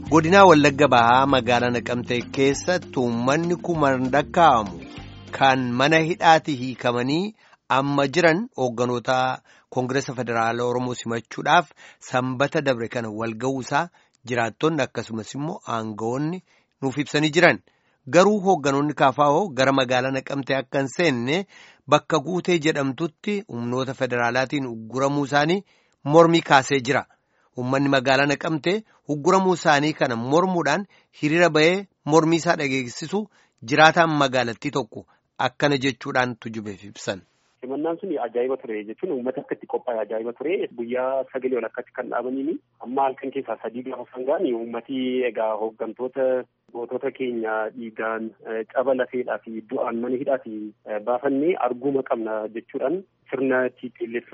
godinaa wallagga bahaa magaalaa naqamtee keessatti uummanni kumaan lakkaa'amu kan mana hidhaatii hiikamanii amma jiran hoogganoota koongireesa federaala oromoo simachuudhaaf sanbata dabre kana walga'uusaa jiraattonni akkasumas immoo aangawoonni nuuf ibsanii jiran garuu hoogganoonni kaafaa'oo gara magaalaa naqamtee akka hin seenne bakka guutee jedhamtutti humnoota federaalaatiin ugguramuu isaanii mormii kaasee jira. Uummanni magaalaa naqamtee ugguramuu isaanii kana mormuudhaan hiriira bahee mormii isaa dhageessisu jiraataan magaalattii tokko akkana jechuudhaan tujubeef ibsan. Simannaan sun ajaa'iba ture jechuun uummata akka itti qophaa'e ajaa'iba ture guyyaa sagalee walakkaatti kan dhaabaniini amma halkan keessaa sadii gaafa sangaan uummati egaa hooggantoota gootota keenya dhiigaan caba lafeedhaa fi du'aan mana hidhaatii baafannee arguuma qabna jechuudhaan sirna TPLF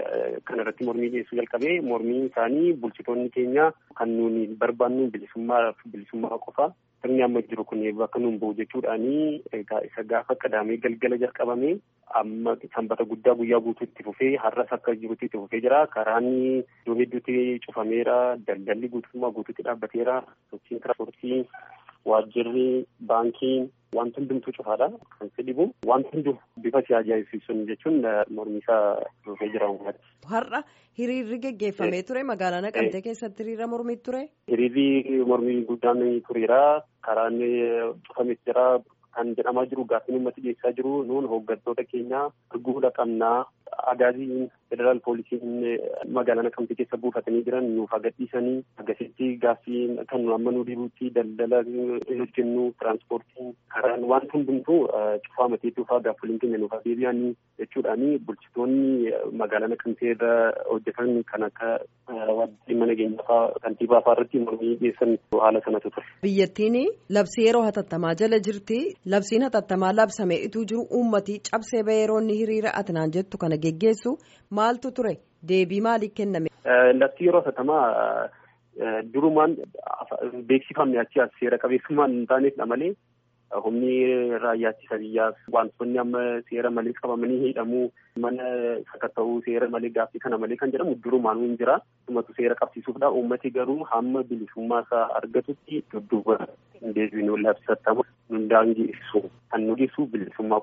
kan irratti mormii dhiyeessuu jalqabee mormii isaanii bulchitoonni keenya kan nuuni barbaannu bilisummaa bilisummaa qofa sirni amma jiru kun bakka nuun bu'u jechuudhaanii egaa isa gaafa qadaamee galgala jalqabame amma sanbata guddaa guyyaa guutuutti fufee har'as akka jirutti itti fufee jira karaan iddoo hedduutti cufameera daldalli guutummaa guutuutti dhaabbateera sochiin tiraanspoortii waajjirri baankiin wanti hundumtuu cufaadha kan si dhibu wanti hunduu bifa si ajaa'ibsiisuun jechuun mormiisaa dhufee jira uummata. Har'a hiriirri geggeeffamee ture magaalaa Naqamtee keessatti hiriira mormii ture. Hiriirri mormii guddaan tureera karaan cufames jira kan jedhamaa jiru gaaffiin uummati dhiyeessaa jiru nuun hooggantoota keenya arguudha qabnaa agaaziin federaal poolisiin magaalaa naqamtee keessa buufatanii jiran nuuf agarsiisanii agasitti gaaffii kan nu amma nu dhibutti daldala hojjennu tiraanspoortiin karaan waan hundumtuu cufaa matee dhufaa gaaffoliin keenya nuuf deebi'anii jechuudhaani bulchitoonni magaalaa naqamtee irra hojjetan kan akka waajjirri mana keenyaa kantiibaa fa'aa irratti mormii dhiyeessan haala sanatu ture. Biyyattiin labsii yeroo hatattamaa jala jirti labsiin hatattamaa labsamee ituu jiru uummati cabsee ba'ee yeroo inni hiriira atinaan jettu kana geggeessu maaltu ture deebii maalii kenname. Labsii yeroo hatattamaa durumaan beeksifamne achi as seera qabeessummaan hin taaneefidha malee humni raayyaa ittisa biyyaaf wantoonni amma seera malee qabamanii hidhamuu mana sakatta'uu seera malee gaaffii kana malee kan jedhamu durumaan hin jira. Dhumatu seera qabsiisuufdha. Uummati garuu hamma bilisummaa isaa argatutti dudduuba hin deebiinu labsatamu hundaangeessu kan nu ibsu bilisummaa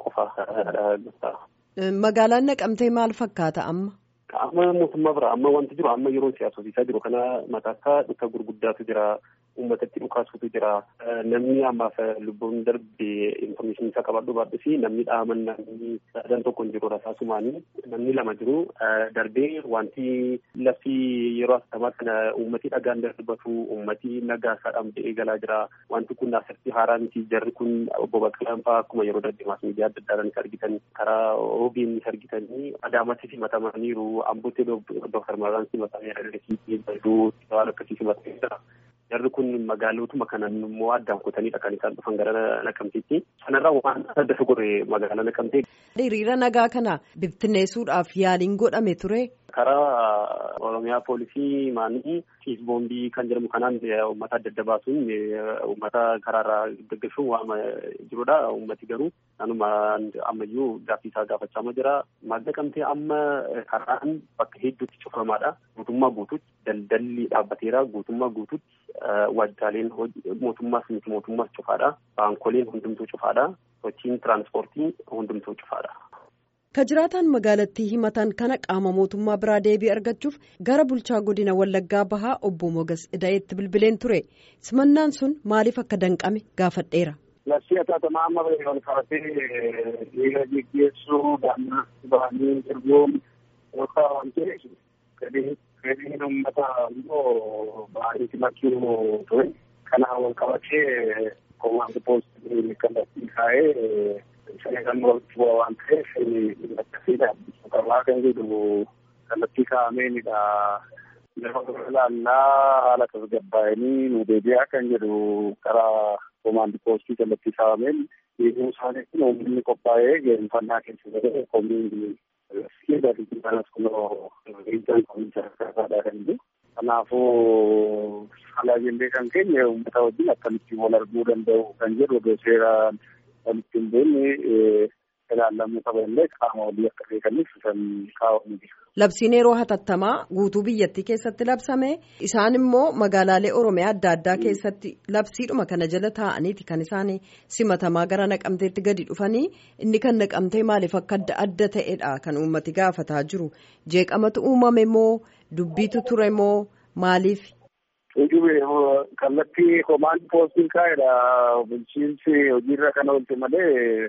qofaa. Magaalaan naqamtee maal fakkaata amma? Amma mootummaa bira amma wanti jiru amma yeroon siyaasosiisaa jiru kana mataakkaa dhukka gurguddaatu jira. Uummatatti dhukaasuutu jira. Namni ammaaf lubbuun darbe infoormeeshinii isaa qabadhu baadhu namni dhaaman namni sadan tokko hin jiru rasaasumaanii namni lama jiru. Darbee wanti lafti yeroo asxamaa kana uummati dhagaan darbatu uummati nagaa isaa dhabdee eegalaa jira. Wanti kun asirratti haaraa miti jarri kun obbo Baqqalaan fa'aa akkuma yeroo darbe miidiyaa adda addaanis argitan karaa OBNs argitanii Adaamatti simatamaniiru. Ambootti Dooktar Maraan simatameera. Baduu waan akkasii simatamee Jarri kun magaalotuma kanan immoo addaan kutaniidha kan isaan dhufan gara naqamteetti. Sanarraa waan adda godhe magaalaa naqamtee. Hiriira nagaa kana bibittinneessuudhaaf yaaliin godhame ture. Karaa Oromiyaa poolisii maanii fiisboombii kan jedhamu kanaan uummata adda adda baasuun uummata karaarraa gaggeessuun waama jirudha. Uummati garuu kanuma ammayyuu gaaffii isaa gaafachaa jira. Naqamtee amma karaan bakka hedduutti cufamaadha. Guutummaa guutuutti daldalli dhaabbateera. Guutummaa guutuutti waajjiraaleen mootummaas miti mootummaas cufaadha. Baankoleen hundumtuu cufaadha. Sochiin tiraanspoortii hundumtuu cufaadha. Ka jiraataan magaalattii himatan kana qaama mootummaa biraa deebii argachuuf gara bulchaa godina Wallaggaa Bahaa obbo Mogas Ida'eetti bilbileen ture. Simannaan sun maaliif akka danqame gaafadheera. Labsii hatattamaa amma wal qabatee hiriira geggeessuu daannaa bahanii ergoon yookaan waan ta'eef fedhiin uummataa immoo baay'ee simachuu ture. Kanaan wal qabatee komaandi poostii kallattii kaa'ee Sagantaan walitti bu'aa waan ta'eef akkasiidha. Qabaa kan jedhu kallattii kaa'ameenidha. Yeroo ilaallaa haala tasgabbaa'anii nu deebi'aa kan jedhu karaa komaandi poostii kallattii kaa'ameen deebi'uu isaanii kun uummanni qophaa'ee geenfannaa keessa galee komiin kanas kunoo riijan komiin sadarkaa kan jiru. Kanaafuu haala jennee kan keenya uummata wajjin akkamittiin wal arguu danda'u kan jedhu odoo seeraan walitti hin beekne ilaallamuu qaba illee qaama olii akka beekaniif kan kaa'amu jira. Labsiin yeroo hatattamaa guutuu biyyattii keessatti labsame isaan immoo magaalaalee Oromiyaa adda addaa keessatti labsiidhuma kana jala taa'aniiti kan isaan simatamaa gara naqamteetti gadi dhufanii inni kan naqamtee maaliif akka adda adda ta'edha kan uummati gaafataa jiru jeeqamatu uumame moo dubbiitu ture moo maaliif. Ujube kallattii komaandi poostiin kaa'edha bulchiinsi hojiirra kan oolte malee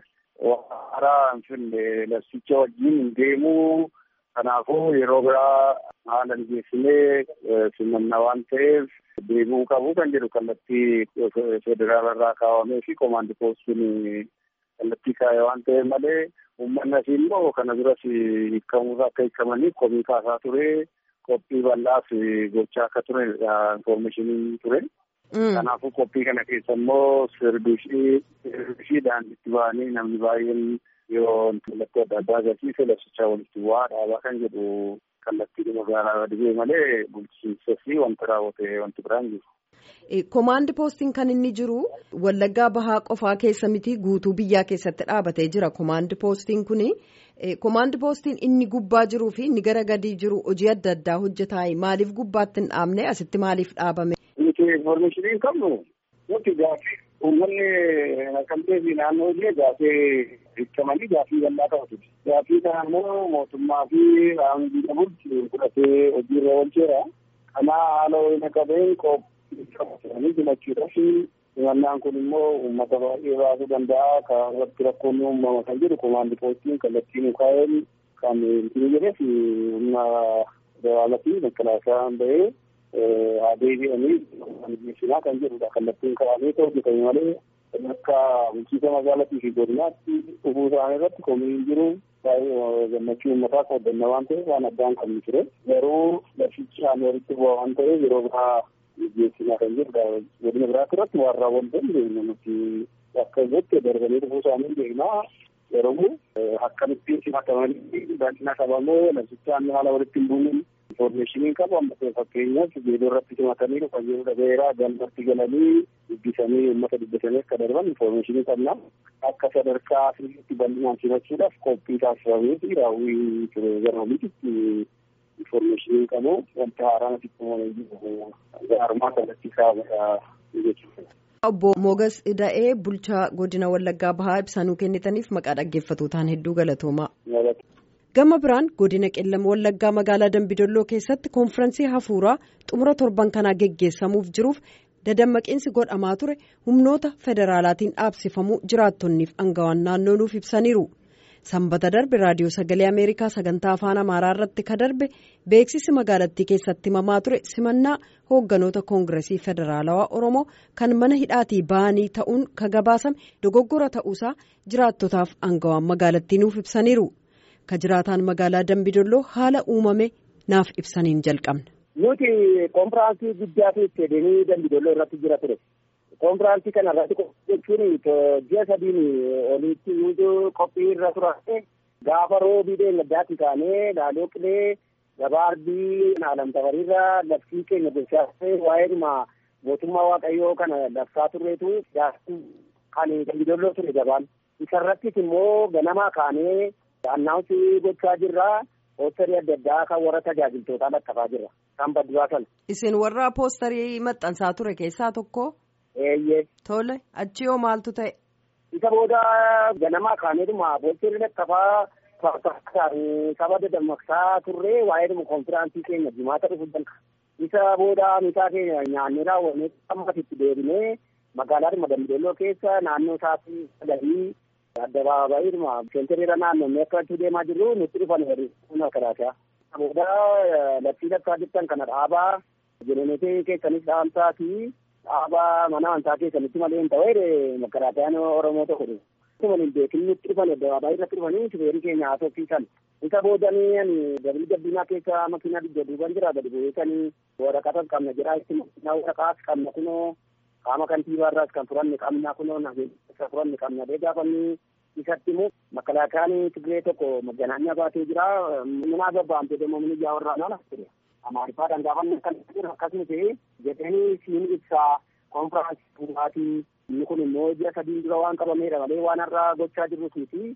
haaraa hin finne labsicha wajjin hin deemuu. Kanaafuu yeroo biraa haala mijeessinee simannaa waan ta'eef deemuu qabu kan jedhu kallattii federaala irraa kaawwamee fi komaandi poostiin kallattii kaa'e waan ta'eef malee uummanni asii immoo kana duras hiikamuuf akka hiikamaniif komii kaasaa ture qophii bal'aaf gochaa akka ture infoormeeshiniin ture. Kanaafuu qophii kana keessa immoo sirbiishiidhaan itti ba'anii namni baay'een yoo mallattoo adda addaa agarsiise labsichaa walitti bu'aa dhaabaa kan jedhu kallattii magaalaa dhibee malee bulchiinsa fi wanta raawwate wanti biraan jiru. Komaandi poostiin kan inni jiru Wallaggaa Bahaa qofaa keessa miti guutuu biyyaa keessatti dhaabatee jira. Komaandi poostiin kuni komaandi poostiin inni gubbaa jiruu fi inni gara gadii jiru hojii adda addaa hojjetaa maaliif gubbaatti hin dhaabne asitti maaliif dhaabame? Nuti infoormeeshinii qabnu nuti gaafii uummanni naqamtee fi naannoo illee gaafii hiikamanii gaafii bal'aa qabatu. Gaafii kana immoo mootummaa fi qaamni bulchu fudhatee hojiirra oolcheera. Kanaa haala wayina qabeen qophii himachuudha fi himannaan kun immoo uummata baay'ee baasuu danda'a. Kan irratti rakkoon uumama kan jedhu komaandi poostiin kallattii mukaa'een kan ittiin jedheef humna federaalaa fi makkalaasaan bahee haa deebi'anii mijeessinaa kan jedhudha. Kallattiin kaa'amee hojjetame malee akka bulchiinsa magaalaatii fi godinaatti dhufuu isaanii irratti komii jiru baay'ee gammachuu uummataa qoodanna waan ta'eef waan addaan qabnu ture. Garuu labsichi walitti bu'aa waan ta'eef yeroo biraa mijeessinaa kan jedhudha. Godina biraatti irratti waan raawwatan beekna nuti akka irratti darbanii dhufuu isaanii beeknaa. Yeroo akkamittiin simatamanii baay'ina qabamoo labsichaan haala walitti hin buunin infoormeeshiniin qabu amma fakkeenyaaf geedoo irratti simatanii dhufan yeroo dhabeeraa galmatti galanii dubbisanii uummata dubbisanii akka darban infoormeeshinii qabna. Akka sadarkaa sirriitti bal'inaan simachuudhaaf qophii taasifamee fi raawwii ture gara oliitti infoormeeshinii qabu wanta haaraan asitti uumamee jiru gaarummaa kallattii kaa'amedha jechuudha. Obbo Mogas Ida'ee bulchaa godina Wallaggaa Bahaa ibsanuu kennitaniif maqaa dhaggeeffatootaan hedduu galatoomaa. Gama biraan godina qellam Wallaggaa magaalaa Dambidolloo keessatti konfiraansii hafuuraa xumura torban kanaa geggeessamuuf jiruuf dadammaqiinsi godhamaa ture humnoota federaalaatiin dhaabsifamuu jiraattonniif angawaan naannoo nuuf ibsaniiru. Sanbata darbe raadiyoo sagalee Ameerikaa sagantaa afaan Amaaraa irratti ka darbe beeksisi magaalattii keessatti himamaa ture simannaa hoogganoota koongiresii federaalawaa Oromoo kan mana hidhaatii ba'anii ta'uun ka gabaasame dogoggora ta'uusaa jiraattotaaf angawaan magaalattii nuuf ibsaniiru. Ka jiraataan magaalaa Dambidolloo haala uumame naaf ibsaniin jalqabna. Nuti konfiraansii guddaa keessa deemee Dambidolloo irratti jira ture. konfiraansii kana irratti jechuun ji'a sadiin olitti nuti qophii irra turane gaafa roobii deengadaatti kaanee laaloo qilee gabaarbii alamtafariirra labsii keenya bilchaasee waa'eedhuma mootummaa waaqayyoo kana labsaa turreetu kan dambidolloo ture gabaan isarrattis immoo ganamaa kaanee annaawunsii gochaa jirra poostarii adda addaa kan warra tajaajiltootaa lakkafaa jirra kan badduraa sana. Isin warra poostarii maxxansaa ture keessaa tokko. Eeyyee. Tole achi hoo maaltu ta'e. Isa booda ganamaa kaaneetuma poostarii lakkafaa saba dammaqsaa turre waa'eedhuma konfiraansii keenya jimaata dhufu danqa. Isa booda misaa keenya nyaannee raawwannee ammasitti deebinee magaalaadhuma dambidolloo keessa naannoo isaatii galii addabaabayiidhuma seentiriira naannoo akka deemaa jirru nutti dhufan humna karaatiyaa. Booda labsii lakkaa jirtan kana dhaabaa jeneneetii keessanis dhaamsaa fi dhaabaa mana amantaa keessanitti malee hin ta'e makaraatayaan Oromoo tokko dhufu. Akkuma hin beekin nutti dhufan addabaabaayii irratti dhufanii shufeerii keenya haasofsiisan. Isa boodanii ani dabalii gabbinaa keessa makiinaa dugda duuban jira gadi bu'eetanii waraqata qabna jedhaa itti waraqaas qabna kunoo qaama kantiibaarraas kan furanne qabna kunoo nageessa furanne qabna dee gaafanni isatti immoo makalaakaan Tigree tokko maganaanya baatee jira minaa gabbaamte deemo mini ijaa warraa nana ture. Amaarifaadhaan gaafanne kan jiru akkasuma ta'e jedhanii siin ibsaa konfiraansii dhugaatii inni kun immoo ji'a sadiin dura waan qabameedha malee waan har'aa gochaa jirrus miti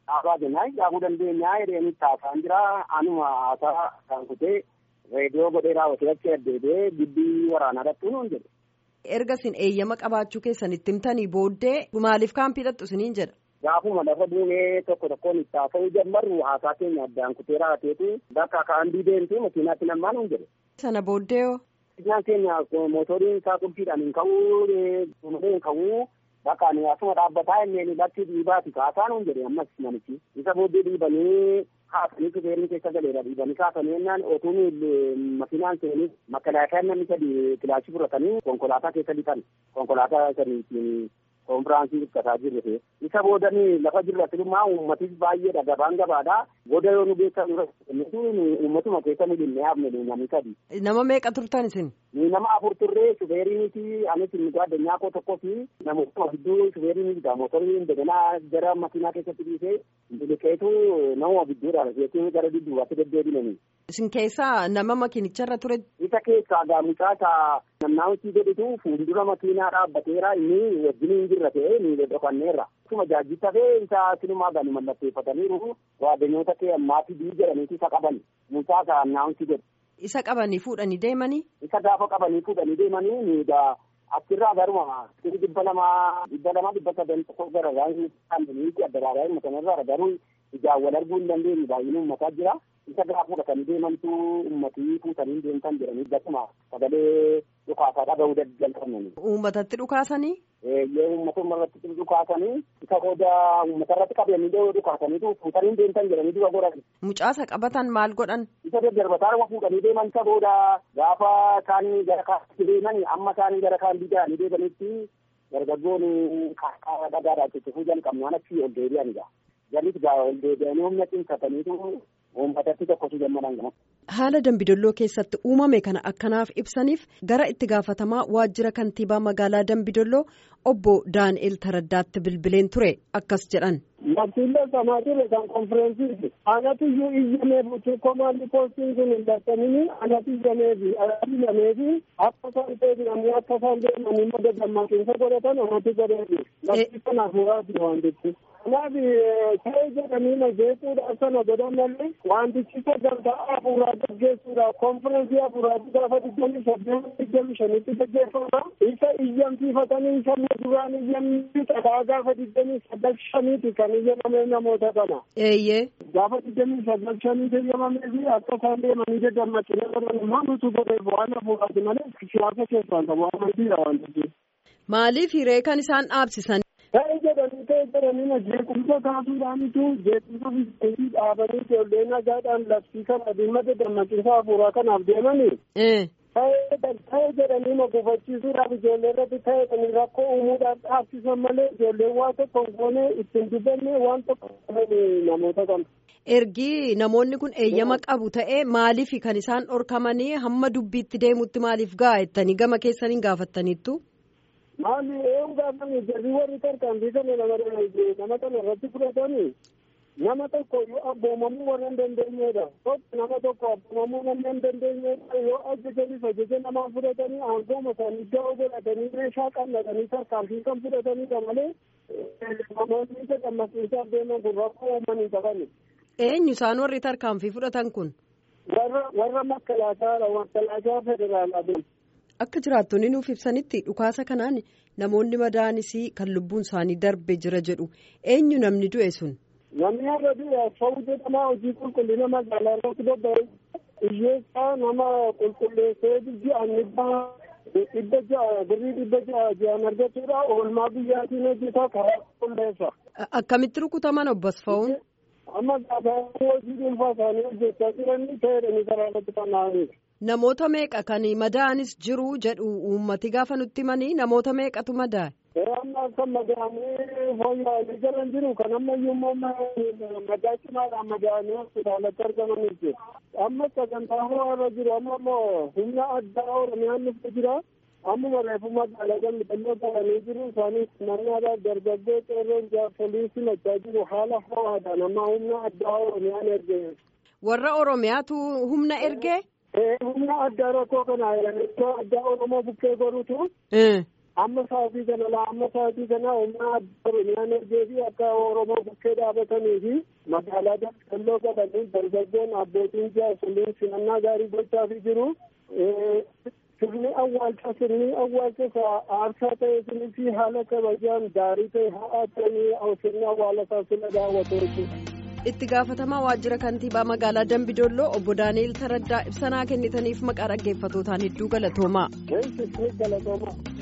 dhaabaa jennaa dhaabuu dandeenyaa jedheen itti haasaan jira anuma haasaa kan kutee reediyoo godhee raawwatee achi addeebee gibbii waraanaa dhattuu nuun jedhe. erga isin eeyyama qabaachuu keessan itti himtanii booddee maaliif kaampii dhattu isiniin jedha. Gaafuma lafa buunee tokko tokkoon itti haasa'uu jalqabnu haasaa keenya addaan kutee raawwateetu bakka kaandii deemtu makiinaatti namaan nuun jedhe. Sana booddee hoo. Makiinaan keenya mootoriin isaa qulfiidhaan hin ka'uu malee hin ka'uu bakka ani asuma dhaabbataa inni bakki dhiibaati kaasaa nuun jedhe ammas namichi isa booddee dhiibanii kaasanii shufeerri keessa galeera dhiibanii kaasanii jennaan otuun makiinaan seenii makkalaakayaan namni sadi kilaashii fudhatanii konkolaataa keessa lixan konkolaataa saniitiin konfiraansii hirkataa jirre isa boodanii lafa jirra silumaa uummatis baay'eedha gabaan gabaadha booda yoo nu beekan uummatuma keessa nu dhinnee hafne namni sadi. Nama meeqa turtan isin? Ni nama afur turree shufeeriiniti anis nuti addunyaa koo tokkoo fi namoota gidduu shufeeriiniti motorri indeganaa gara makiinaa keessatti dhiisee biliqeetu nama gidduudha jechuun gara dudduubaatti deddeebinanii. Isin keessaa nama makiinicharra ture? Isa keessaa gaamichaa isaa namnaawutii godhitu fuuldura makiinaa dhaabbateera inni wajjin hin jirra ta'ee ni dhokanneerra. Akkuma jaajjitta ta'e isa sinumaa gani mallatteeffataniiru waaddanyoota kee ammaatii bii jedhaniiti isa qaban mucaa isaa naawutii godhe. Isa qabanii fuudhanii deemanii? Isa gaafa qabanii fuudhanii deemanii ni egaa achirraa garuma dhibba lamaa dhibba lamaa dhibba sadan tokko gara raayii adda matanarraa garuu ijaan wal arguu hin dandeenye baay'inni uummataa jira. Isa gaafa fudhatanii deemantu uummatii fuutanii deemtan jedhanii gasuma sagalee dhukaasaa dhaga'uu jalqabnani. Uummatatti dhukaasanii? Eeyyee uummatuma irratti dhukaasanii isa booda uummata irratti qabanii dhukaasaniitu fuutanii deemtan jedhanii dura godhan. Mucaasa qabatan maal godhan? Isa daddarbataa fuudhanii deeman isa booda gaafa isaanii gara kaatti deeman amma isaanii gara kaan bida'anii deemanitti dargaggoon kaakkaa dhagaadhaa cicifuu jalqabnaan achi ol deebi'anidha. Janis gaa ol deebi'anii humna cimsataniitu uummatatti tokkotu gammadan gama. Haala Dambidolloo keessatti uumame kana akkanaaf ibsaniif gara itti gaafatamaa waajjira kantiibaa magaalaa Dambidolloo obbo Daani'el Taraddaatti bilbileen ture akkas jedhan. Bakkiillee sanaa ture kan konfireensiiti. Anatu iyyuu iyyameef utuu komaandi poostiin kun hin dadhabini anatu iyyameefi anatu iyyameefi akka isaan deebi'anii akka isaan deemanii madda dammaqinsa godhatan anatu godheefi. Bakki kanaaf waati wantichi. Kanaaf ta'ee jedhanii na jeequudhaaf sana godhan malee wantichi sagantaa hafuuraa gaggeessuudhaaf konfirensii hafuuraatti gaafa digdamii saddeet digdamii shanitti gaggeeffama. Isa iyyamsiifatanii sabni duraan iyyamni xadaa gaafa digdamii saddal shaniiti kan iyyamame namoota kana. Eeyyee. Gaafa digdamii saddal shaniiti iyyamamee fi akka isaan deemanii daddammaqinee godhan immoo nutu godheef waan hafuuraati malee siyaasa keessaan qabu amantiidha wantichi. Maaliif hiree kan isaan dhaabsisan? Ta'e jedhanii ta'e jedhanii na jeequmsa kaasuudhaanitu jeequmsa fiigiseetii dhaabanii ijoollee nagaadhaan labsii kana dhimma dammaqinsa hafuuraa kanaaf deemanii. Ta'e jedhanii na gufachiisuudhaaf ijoollee irratti ta'e kan rakkoo uumuudhaaf dhaabsisan malee ijoolleen waan tokko hin goone ittiin dubbanne waan tokko namoota kana. Ergi namoonni kun eeyyama qabu ta'ee maaliif kan isaan dhorkamanii hamma dubbiitti deemutti maaliif gaa'ettanii gama keessaniin gaafattaniittu? Maali eewu gaafame jarri warri tarkaanfii kana nama kana irratti fudhatanii nama tokko yoo abboomamuu warra hin dandeenyedha. Tokko nama tokko abboomamuu namni hin dandeenyedha yoo ajajanis ajaja namaa fudhatanii aangooma isaanii ga'oo godhatanii meeshaa qallatanii tarkaanfii kan fudhatanidha malee namoonni isa dammaqsiisaaf deeman kun rakkoo uumanii qabani. Eenyu isaan warri tarkaanfii fudhatan kun? Warra warra makkalaataadha makkalaataa federaalaa Akka jiraattonni nuuf ibsanitti dhukaasa kanaan namoonni madaa'anis kan lubbuun isaanii darbe jira jedhu eenyu namni du'e sun. Namni har'a du'e Asfaw jedhama hojii qulqullina magaalaa irratti bobba'e hiyyeessaa nama qulqulleessee ji'aan dhibba ja'a birrii dhibba ja'a ji'aan argachuudha oolmaa biyyaatiin hojjetaa karaa qulqulleessa. Akkamitti rukutaman obbo Asfawuun? Amma gaafa hojii dhuunfaa isaanii hojjechaa jiranii ta'edhanii karaa irratti fanaa'aniidha. Namoota meeqa kan madaa'anis jiru jedhu uummati gaafa nutti himanii namoota meeqatu madaa'e. Amma akka madaa'anii fooyya'anii jiran jiru kan ammayyuu immoo madaa cimaadhaan madaa'anii hospitaalatti argamanii jiru. Amma sagantaa ho'aarra jiru amma immoo humna addaa Oromiyaan dhufee jira. Ammuma reefu magaalaa gammadannoo ta'anii jiru isaanii mannaadhaaf dargaggoo qeerroon jaarsolii simachaa jiru haala ho'aadhaan amma humna addaa Oromiyaan erge. Warra Oromiyaatu humna ergee? humna addaa rakkoo kana iddoo addaa oromoo bukkee godhutu amma sa'aatii kana laa amma sa'aatii kana humna adda oromiyaan ergee fi akka oromoo bukkee dhaabatanii fi magaalaa daldaloo godhanii dargaggoon abbootiin jaarsoliin simannaa gaarii gochaafii jiru. sirni awwaalcha sirni awwaalcha aarsaa ta'e sirni fi haala kabajaan gaarii ta'e haa ta'anii sirni awwaalasaa sirna daawwatu jechuudha. itti gaafatamaa waajjira kantiibaa magaalaa dambidolloo obbo daani'el taraddaa ibsanaa kennitaniif maqaa dhaggeeffatootaan hedduu galatoomaa. galatooma.